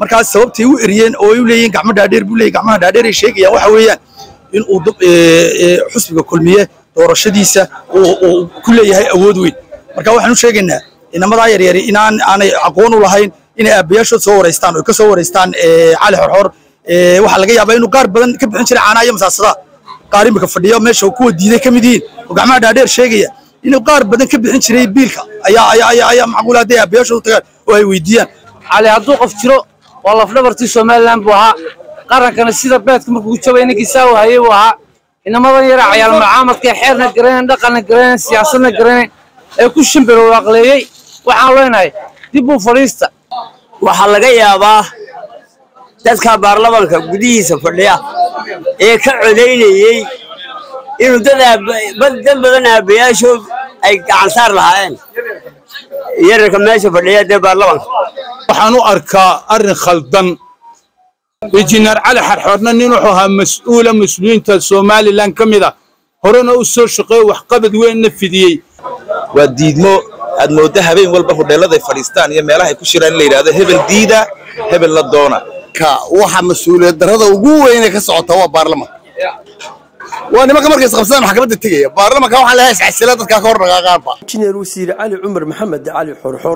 markaas sababtay u eriyeen oo ay u leeyihiin gacmo dhaadheer buu leeyahy gacmaha dhaadheer ay sheegayaan waxa weeyaan in uu xusbiga kulmiye doorashadiisa uu ku leeyahay awood weyn marka waxaan u sheegaynaa inamadaa yaryari inaan aanay aqoon u lahayn inay aabbayaashood soo wareystaan oo ka soo wareystaan cali xorxor waxaa laga yaabaa inuu qaar badan ka bixin jiray caanaha iyo masaasadaha qaar imika fadhiyo meesha kuwa diiday ka mid yihiin oo gacmaha dhaadheer sheegaya inuu qaar badan ka bixin jiray biilka ayaa ayaa ayaa macquul hadday aabbayaashood u tagaan oo ay weydiiyaan cali hadduu qof jiro waa lafdhabartii somalilan buu ahaa qarankana sida beedka markuu jabay ninkii saa u hayay buu ahaa inamadan yara cayaal mucaamadka xeerna garanayn dhaqanna garanayn siyaasadna garanayn ee ku shimbiro aqleeyey waxaan leenahay dib u fadhiista waxaa laga yaabaa dadka baarlamanka gudihiisa fadhiya ee ka codaynayey inuu dad badan aabbayaashood ay gacansaar lahaayeen yararka meesha fadhiya dee baarlamanka waxaan u arkaa arrin khaldan injineer cali xarxoorna nin wuxuu ahaa mas-uula mas-uuliyiinta somalilan ka mid a horena u soo shaqeeyo waxqabad weynna fidiyey waa diidmo aad moodda habeen walba hodheelladay fadhiistaan iyo meelahay ku shiraan in la yidhahdo hebel diida hebel la doona waxa mas-uuliyad darrada ugu weyne ka socota waa baarlamanka waa nimanka markay isqabsadaan maxkamadda tegaya baarlamanka waxaa leeyahay iscasila dadkaa ka hor dhaqaaqaanba injineer wasiir cali cumar maxamed cali xorxor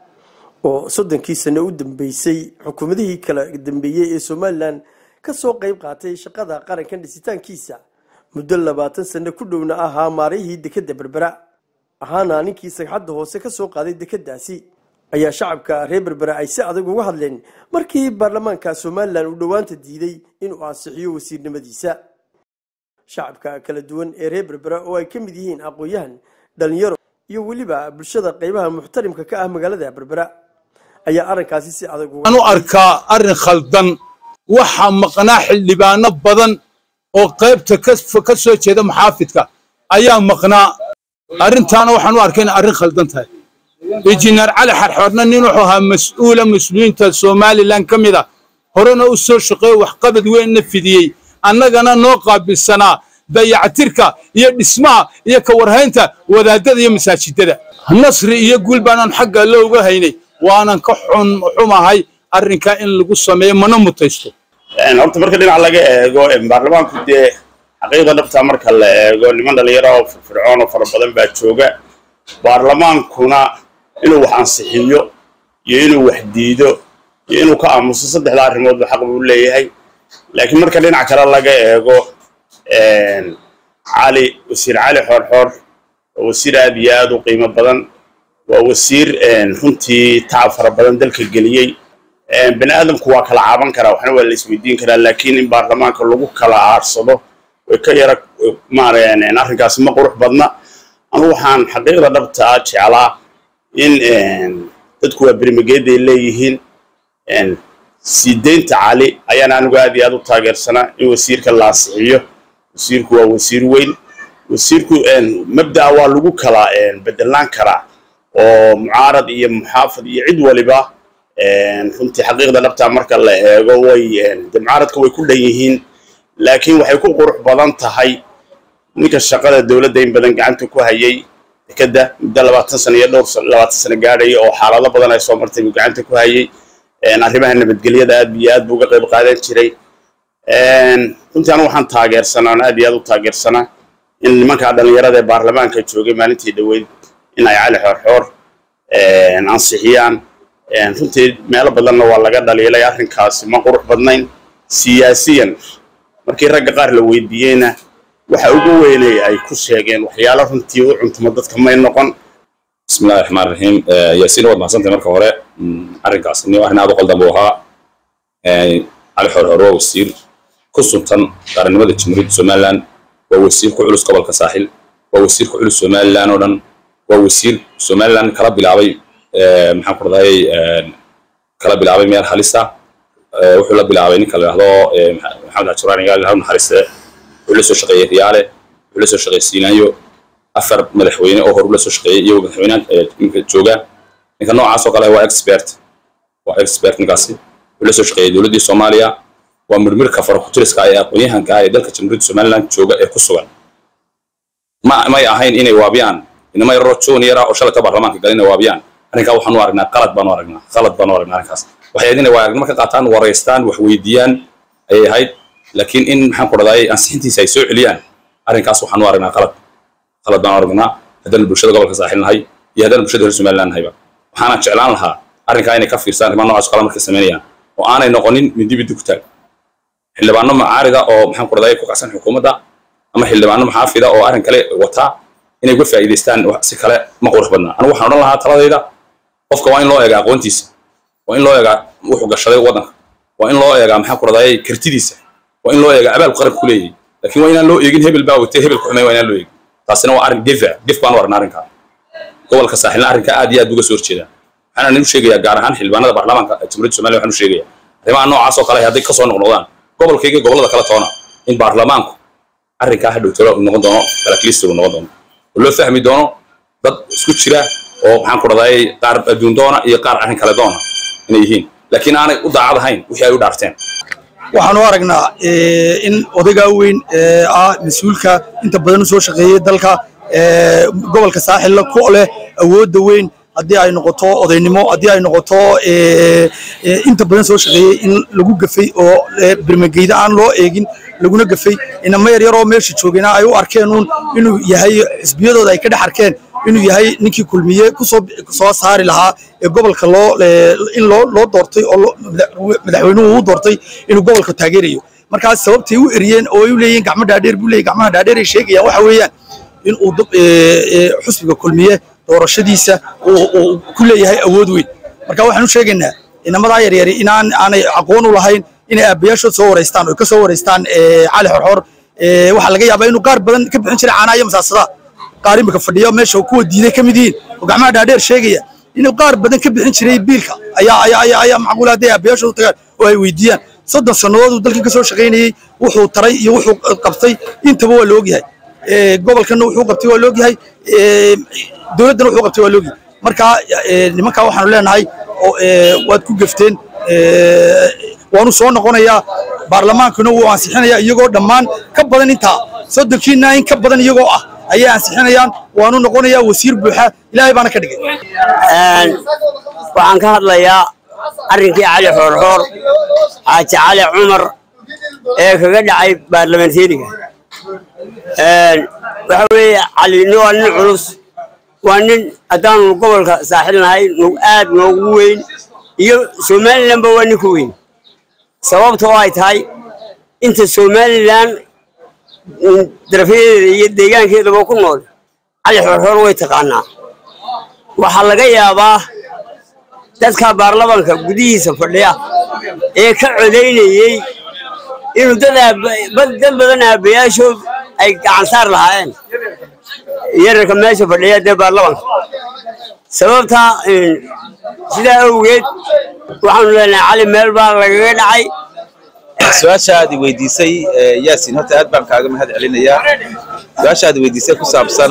oo soddonkii sano u dambeysay xukuumadihii kala dambeeyey ee somalilan ka soo qayb qaatay shaqada qarankan dhisitaankiisa muddo labaatan sano ku dhowna ahaa maarayihii dekedda berbera ahaana ninkii sagxadda hoose ka soo qaaday dekeddaasi ayaa shacabka reer berbera ay si adag uga hadleen markii baarlamaanka somalilan uu dhowaanta diiday inuu ansixiyo wasiirnimadiisa shacabka kala duwan ee reer berbera oo ay ka mid yihiin aqoon-yahan dhalinyaro iyo weliba bulshada qaybaha muxtarimka ka ah magaalada berbera ayaa arrinkaasi si adag waxaan u arkaa arrin khaldan waxaa maqnaa xildhibaano badan oo qaybta ka soo jeeda maxaafidka ayaa maqnaa arrintaana waxaan u arkay inay arrin khaldan tahay injineer cali xarxoorna nin wuxuu ahaa mas-uula mas-uuliyiinta somalilan ka mid a horena u soo shaqeeyo waxqabad weynna fidiyey annagana noo qaabilsanaa dayactirka iyo dhismaha iyo ka warhaynta wadaadada iyo masaajidada nasri iyo guul baanaan xagga looga haynay waanan ka xun xumahay arrinkaa in lagu sameeyo mana mutaysto horta marka dhinac laga eego baarlamaanku dee xaqiiqda dhabtaa marka la eego niman dhalinyaro oo firfircoon oo fara badan baa jooga baarlamaankuna inuu wax ansixiyo iyo inuu wax diido iyo inuu ka aamuso saddexda arrimoodba xaq buu leeyahay laakiin marka dhinac kale laga eego cali wasiir cali xoorxoor waa wasiir aad iyo aad u qiimo badan waa wasiir runtii tacab fara badan dalka geliyey bani aadamku waa kala caaban karaa waxna waa la isweydiin karaa laakiin in baarlamaanka lagu kala aarsado way ka yara maareen arrinkaasi ma qurux badna anu waxaan xaqiiqda dhabtaa jeclaa in dadku waa bermageeday leeyihiin sii deynta cali ayaan anigu aad iyo aad u taageersanaa in wasiirka la ansixiyo wasiirku waa wasiir weyn wasiirku mabda'a waa lagu kala bedelaan karaa oo mucaarad iyo muxaafid iyo cid waliba runtii xaqiiqda dhabtaa marka la eego way de mucaaradka way ku dhan yihiin laakiin waxay ku qurux badan tahay ninka shaqada dowladda in badan gacanta ku hayay dekedda muddo labaatan sano iyo dhowr labaatan sano gaadhaya oo xaalado badan ay soo martay buu gacanta ku hayay arrimaha nabadgelyada aad iyo aad buu uga qayb qaadan jiray runtii anu waxaan taageersanaa aad iyo aad u taageersanaa in nimankaa dhallinyarada ee baarlamaanka joogay maalintii dhoweyd in ay cali xoorxoor ansixiyaan runtii meelo badanna waa laga dhaliilay arrinkaasi ma qurux badnayn siyaasiyan markii ragga qaar la weydiiyeyna waxa ugu weynay ay ku sheegeen waxyaalo runtii u cuntamo dadka may noqon bismillahi raxmaan raxiim yaasiin waad mahadsantahay marka hore arrinkaas ni arrin aad u qaldan buu ahaa cali xoorxoor waa wasiir ku suntan qaranimada jamhuuriyadda somaliland waa wasiir ku culus gobolka saaxil waa wasiir ku culus somaliland oo dhan waa wasiir somaliland kala bilaabay maxaan ku radayay kala bilaabay meel halisa wuxuu la bilaabay ninka la yidhahdo maxamed xajuraan igaal ilaha naxariiste wuxuu la soo shaqeeyey riyaale wuxuu la soo shaqeeyey siinaayo afar madaxweyne oo hor ula soo shaqeeyey iyagoo madaxweynaha ninka jooga ninka noocaas oo kale waa expert waa expert ninkaasi wuxuu la soo shaqeeyey dowladdii soomaaliya waa mirmirka farakutiriska ee aqoon-yahanka ah ee dalka jamhuuriyadda somaliland jooga ee ku sugan ma may ahayn inay waabiyaan inama yaroo junior ah oo shalata baarlamaanka galin inay waabiyaan arrinkaa waxaan u aragnaa qalad baan u aragnaa qalad baan u aragnaa arrinkaas waxay ahayd inay waayagnimo ka qaataan waraystaan wax weydiiyaan ayay ahayd laakiin in maxaan ku dhahday ansixintiisa ay soo celiyaan arrinkaas waxaan u aragnaa qalad qalad baan u aragnaa haddana bulshada gobolka saaxil nahay iyo haddana bulshada reer somaliland nahayba waxaana jeclaan lahaa arrinkaa inay ka fiirsaan arrimaha noocaas oo kale markay samaynayaan oo aanay noqonin mindi biddi ku taag xildhibaano macaarida oo maxaan ku dhahday ku kacsan xukuumadda ama xildhibaano maxaafida oo arrin kale wataa inay uga faa'iidaystaan si kale ma qurux badna anigu waxaan odhan lahaa taladayda qofka waa in loo eega aqoontiisa waa in loo eegaa wuxuu gashaday waddanka waa in loo eegaa maxaan ku dhahday kartidiisa waa in loo eegaa abaalku qaranka ku leeyahay laakiin waa inaan loo eegin hebel baa watay hebel ku xumay waa inaan loo eegin taasina waa arrin gefa gef baan u aragnaa arrinkaa gobolka saaxilna arrinka aad iyo aad uga soo horjeedaa waxaana nin u sheegayaa gaar ahaan xildhibaanada baarlamaanka jamhuuriyadda somaliya waxaan u sheegayaa arrimaha noocaas oo kale hadday ka soo noqnoqdaan gobolkayga gobollada kala toona in baarlamaanku arrinkaa hadhow talo uu noqon doono kalaklister uu noqon doono oo loo fahmi doono dad isku jira oo maxaan ku dhahday qaar adduun doona iyo qaar arrin kale doona inay yihiin laakiin aanay u daacad ahayn wixii ay u dhaarteen waxaan u aragnaa in odaygaa weyn ee ah mas-uulka inta badan u soo shaqeeyey dalka gobolka saaxilla ku leh awoodda weyn haddii ay noqoto odaynimo haddii ay noqoto inta badan soo shaqeeyey in lagu gafay oo birmageyda aan loo eegin laguna gafay inama yar yaroo meesha joogayna ay u arkeen uun inuu yahay xisbiyadooda ay ka dhex arkeen inuu yahay ninkii kulmiye kusoo soo saari lahaa ee gobolka loo in loo loo doortay oo madaxweynuhu u doortay inuu gobolka taageerayo markaas sababtay u eriyeen oo ay u leeyihiin gacmo dhaadheer buu leeyahy gacmaha dhaadheer ay sheegayaan waxa weeyaan in uu xusbiga kulmiye doorashadiisa uu ku leeyahay awood weyn marka waxaan u sheegaynaa inamadaa yaryari inaan aanay aqoon u lahayn inay aabbayaashood soo waraystaan oo ka soo waraystaan cali xorxor waxaa laga yaabaa inuu qaar badan ka bixin jiray caanaha iyo masaasadaha qaar imika fadhiya meesha kuwa diiday ka mid yihiin oo gacmaha dhaadheer sheegaya inuu qaar badan ka bixin jiray biilka ayaa ayaa ayaa ayaa macquul hadday aabbayaashood u tagaan oo ay weydiiyaan soddon sannadood uu dalkan ka soo shaqaynayey wuxuu taray iyo wuxuu qabtay intaba waa la ogyahay gobolkanna wuxuu qabtay waa la ogyahay dowladdana wuxuu qabtay waa la ogyahay marka nimankaa waxaanu leenahay waad ku gefteen waanu soo noqonayaa baarlamaankuna wuu ansixinayaa iyagoo dhammaan ka badan intaa soddonkiina in ka badan iyagoo ah ayay ansixinayaan waanu noqonayaa wasiir buuxa ilaahay baana ka dhigay waxaan ka hadlayaa arrinkii cali xoorxoor xaaji cali cumar ee kaga dhacay baarlamanteeriga waxa weeye cali waa nin culus waa nin haddaanu gobolka saaxil nahay aad noogu weyn iyo somalilanba waa ninka weyn sababta oo ay tahay inta somalilan darafyadeeda iyo deegaankeedaba ku nool cali xoorxoor way taqaanaa waxaa laga yaabaa dadka baarlamanka gudihiisa fadhiya ee ka codaynayey inuu dad badan aabbayaashood ay gacan saar lahaayeen yararka meesha fadhiya dee baarlamanka sababtaa sidaa awgeed waxaanu leenahay cali meel baa lagaga dhacay su-aasha aad i weydiisay yaasin horta aad baan kaaga mahad celinayaa su-aasha aad i weydiisay ku saabsan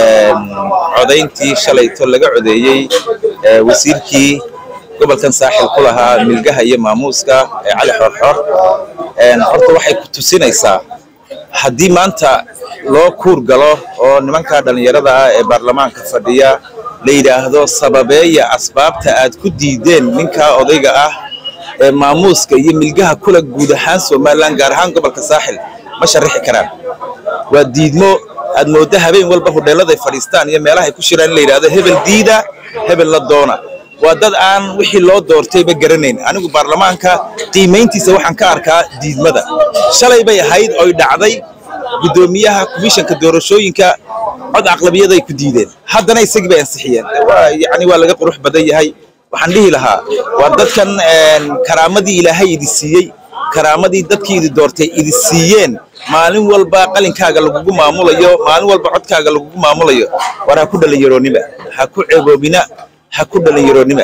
codayntii shalayto laga codeeyey wasiirkii gobolkan saaxil ku lahaa milgaha iyo maamuuska ee cali xoorxoor horta waxay ku tusinaysaa haddii maanta loo kuur galo oo nimanka dhallinyarada ah ee baarlamaanka fadhiya la yidhaahdo sababeeya asbaabta aad ku diideen ninkaa odayga ah ee maamuuska iyo milgaha kula guud ahaan somalilan gaar ahaan gobolka saaxil ma sharixi karaan waa diidmo aad mooddo habeen walba hudheelladay fadhiistaan iyo meelahay ku shiraan in la yidhahdo hebel diida hebel la doona waa dad aan wixii loo doortayba garanayn anigu baarlamaanka qiimayntiisa waxaan ka arkaa diidmada shalay bay ahayd oy dhacday guddoomiyaha komishanka doorashooyinka cod aqlabiyaday ku diideen haddana isagii bay ansixiyeen yani waa laga qurux badan yahay waxaan dhihi lahaa waa dadkan karaamadii ilaahay idi siiyey karaamadii dadkii idi doortay idi siiyeen maalin walba qalinkaaga lagugu maamulayo maalin walba codkaaga lagugu maamulayo war ha ku dhalinyaroonnima ha ku ceeboobina ha ku dhalinyaroonnima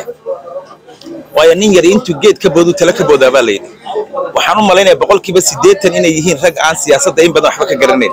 waayo nin yari intuu geed ka boodu tala ka boodaa baa layidhi waxaan u malaynaya boqolkiiba siddeetan inay yihiin rag aan siyaasadda in badan waxba ka garanayn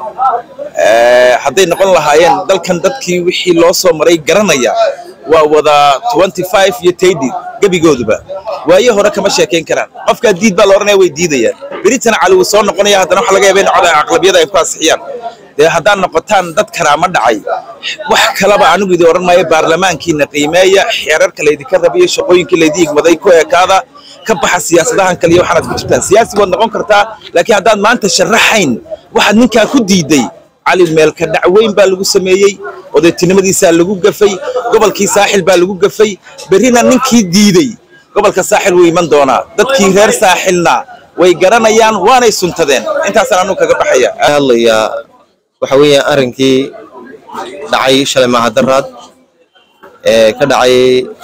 hadday noqon lahaayeen dalkan dadkii wixii loo soo maray garanaya waa wada iyo taydi gebigooduba waaye hore kama sheekayn karaan qofkaa diid baa la odhanaya way diidayaan beritana cali wuu soo noqonaya haddana waxa laga yaaba in cod aqlabiyada ay ku ansixiyaan dee haddaad noqotaan dad karaama dhacay wax kalaba anigu idin odhan maayo baarlamaankiina qiimeeya xeerarka laydinka rabiyo shaqooyinkii laydin igmaday ku ekaada ka baxa siyaasadahan kale iyo waxaanaad ku jirtaan siyaasi waad noqon kartaa laakiin haddaad maanta sharaxayn waxaad ninkaa ku diiday cali meelka dhacweyn baa lagu sameeyey odaytinimadiisaa lagu gafay gobolkii saaxil baa lagu gafay berrina ninkii diiday gobolka saaxil wuu iman doonaa dadkii reer saaxilna way garanayaan waanay suntadeen intaasaan anu kaga baxaya hadlayaa waxa weeyaan arrinkii dhacay shalay mahadaraad ee ka dhacay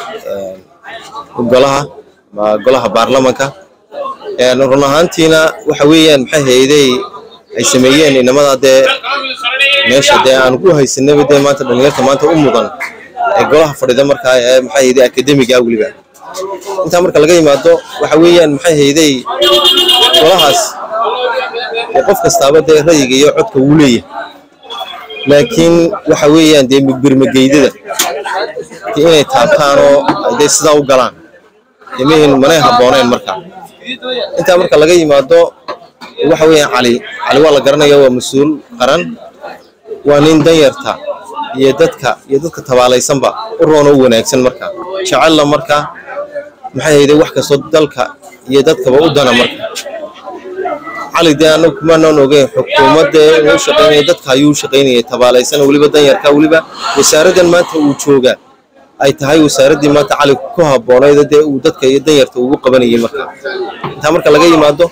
golaha ama golaha baarlamanka run ahaantiina waxa weeyaan maxay hayday ay sameeyeen inamada dee meesha dee aan ku haysanaba dee maanta dhalinyarta maanta u mudan ee golaha fadhida markaa ee maxay hayday akademiga weliba intaa marka laga yimaado waxa weeyaan maxay hayday golahaas dee qof kastaaba dee rayiga iyo codka wuu leeyahay laakiin waxa weeyaan dee birmageydada dee inay taabtaan oo ay dee sidaa u galaan dee mihin manay habbooneen marka intaa marka laga yimaado waxa weeyaan cali cali waa la garanaya waa mas-uul qaran waa nin danyarta iyo dadka iyo dadka tabaalaysanba u roona u wanaagsan marka jecella marka maxay hayday wax kastoo dalka iyo dadkaba u dana marka cali dee anagu kumaanan ogeyn xukuumadda inuu u shaqaynaya dadka ayuu u shaqaynayay tabaalaysan weliba danyarka weliba wasaaraddan maanta uu jooga ay tahay wasaaraddii maanta cali ku habboonayd dee uu dadka iyo danyarta ugu qabanayay marka intaa marka laga yimaado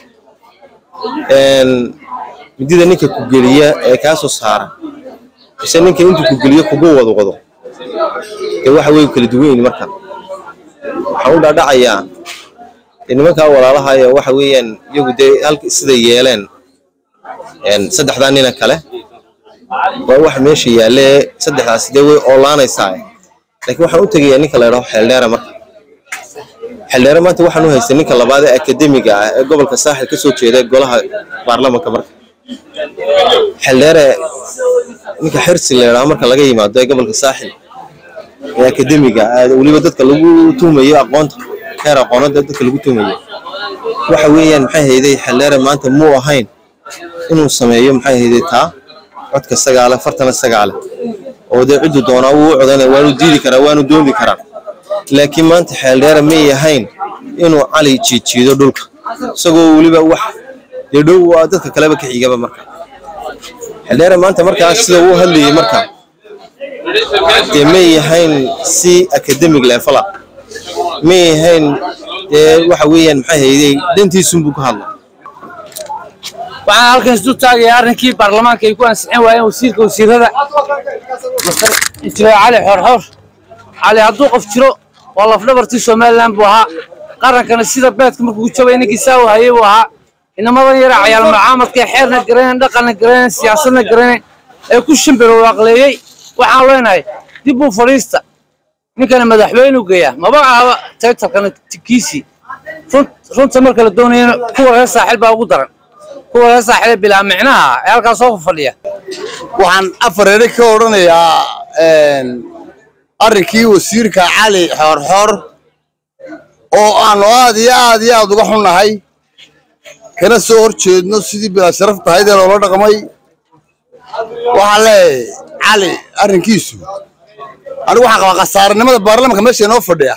midida ninka ku geliya ee kaa soo saara mise ninka intuu ku geliyo kugu wado wado dee waxa wey kala duwan yihin marka waxaan u dhaadhacayaa nimankaa walaalaha ee waxa weeyaan iyagu dee halka sida yeeleen saddexdaa nina kale waa wax meesha yaalle saddexdaas dee way oolaanaysaa laakiin waxaan u tegayaa ninka la yidhaho xeeldheera marka xeeldheere maanta waxaan u haystay ninka labaad ee akademiga ah ee gobolka saaxil ka soo jeeda golaha baarlamanka marka xeeldheere ninka xirsi la yidhaho marka laga yimaado ee gobolka saaxil ee akademiga weliba dadka lagu tuumayo aqoonta heer aqoonada dadka lagu tuumayo waxa weeyaan maxay hayday xeeldheere maanta muu ahayn inuu sameeyo maxay hayday taa codka sagaale fartana sagaale oo dee ciddu doonaa wuu u codaynaya waanu diidi karaa waanu dooni karaa laakiin maanta xeeldheere may ahayn inuu cali jiijiido dhulka isagoo weliba wax dee dhow waa dadka kaleba ka xigaba marka xeeldheere maanta markaas sida uu hadlayay marka dee may ahayn si academic leefala may ahayn dee waxa weeyaan maxay hayday dantiisunbuu ka hadla waxaan halkan isdu taagaya arrinkii baarlamaanka ay ku ansixin waayeen wasiirka wasiirada injineer cali xorxor cali hadduu qof jiro waa lafdhabartii somalilan buu ahaa qarankana sida beedka markuu jabay ninkii saa u hayay buu ahaa inamadan yara cayaal mucaamadka xeerna garanayn dhaqanna garanayn siyaasadna garanayn ee ku shimbiro waaqleeyey waxaan leenahay dib buu fadhiista ninkana madaxweynu geeyaa maba ahaba taytalkana kiisii runta marka la doonayana kuwa reer saaxil baa ugu daran kuwa reer saaxil ee bilaa micnaha ee halkaas soo fadhiya waxaan afareere ka odhanayaa arrinkii wasiirka cali xoorxoor oo aanu aad iyo aad iyo aad uga xunnahay kana soo hor jeedno sidii bilaa sharaf tahayd ee loola dhaqmay waxaan leeyahay cali arrinkiisu anigu waxaan qabaa khasaaranimada baarlamanka meesha inoo fadhiya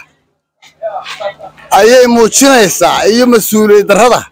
ayay muujinaysaa iyo mas-uuliyad darrada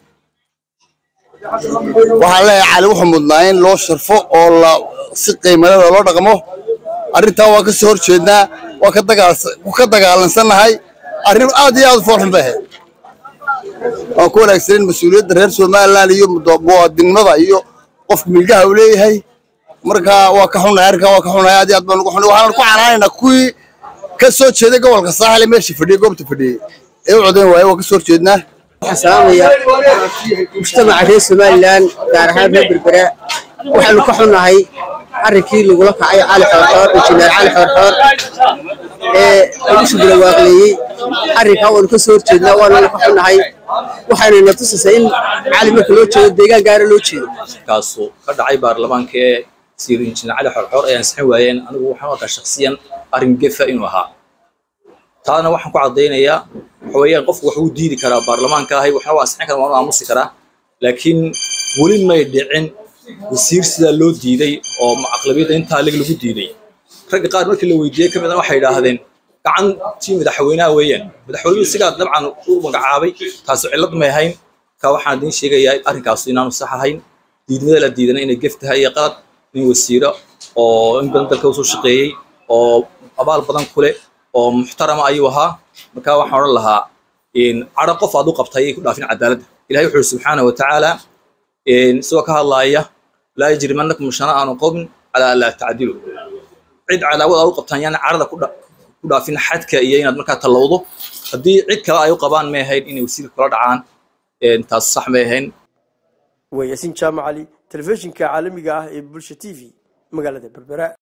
waxaan leeyahay cali wuxuu mudnaa in loo sharfo oo la si qiimalada loo dhaqmo arrintaa waa ka soo hor jeednaa waa ka dagaals- ka dagaalansannahay arrin aad iyo aad u foolxun bay ahayd waan ku wanaagsaneyn mas-uuliyadda reer somaliland iyo mudo- muwaadinimada iyo qofka milgaha uu leeyahay marka waa ka xunnahay arrinkaa waa ka xunnahay aad iyo aad baan ugu xunnay waxaan ku canaanaynaa kuwii ka soo jeeday gobolka saaxil ee meesha fadhiyey goobta fadhiyey ee u codayn waaye waa ka soo hor jeednaa waxaan salaamayaa mujtamaca reer somalilan gaar ahaan reer berbera waxaanu ka xunnahay arrinkii lagula kacay cali xoorxoor injineer cali xoorxoor ee lagu shugula waaqleeyey arrinkaa waanu ka soo horjeednaa waanuna ka xunnahay waxaanayna tusaysaa in cali marka loo jeedo deegaan gaara loo jeedo kaasu ka dhacay baarlamaanka ee sida injineer cali xorxoor ay ansixin waayeen anigu waxaan u arkaa shakhsiyan arrin gefa inuu ahaa taana waxaan ku caddaynayaa waxa weeyaan qofku wax uu diidi karaa baarlamaanka ahay waxna waa ansixin karaa waanu aamusi karaa laakiin weli may dhicin wasiir sidaa loo diiday oo aqlabiyadda intaa lig lagu diiday ragga qaar markii la weydiiyey ka mid a waxay idhaahdeen gacantii madaxweynaha weeyaan madaxweynuhu sigaa dabcan u magacaabay taasi cillad may ahayn ka waxaan idiin sheegayaa arrinkaas inaanu sax ahayn diidmada la diidana inay gef tahay iyo qalad nin wasiiro oo in badan dalka usoo shaqeeyey oo abaal badan ku leh oo muxtarama ayuu ahaa marka waxaan odhan lahaa cadho qof aad u qabtay ayay ku dhaafin cadaaladda ilahay wuxuu yidhi subxaana wa tacaala isagoo ka hadlaaya laa yajrimannakum shana'aanu qowmin calaa laa tacdilu cid cadaawad aad u qabtaan yaana cadhada ku dhaafin xadka iyo inaad markaa tallowdo haddii cid kale ay u qabaan may ahayn inay wasiirka kula dhacaan taas sax may ahayn waa yaasiin jaamac cali telefishinka caalamiga ah ee bulsha t v magaalada berbera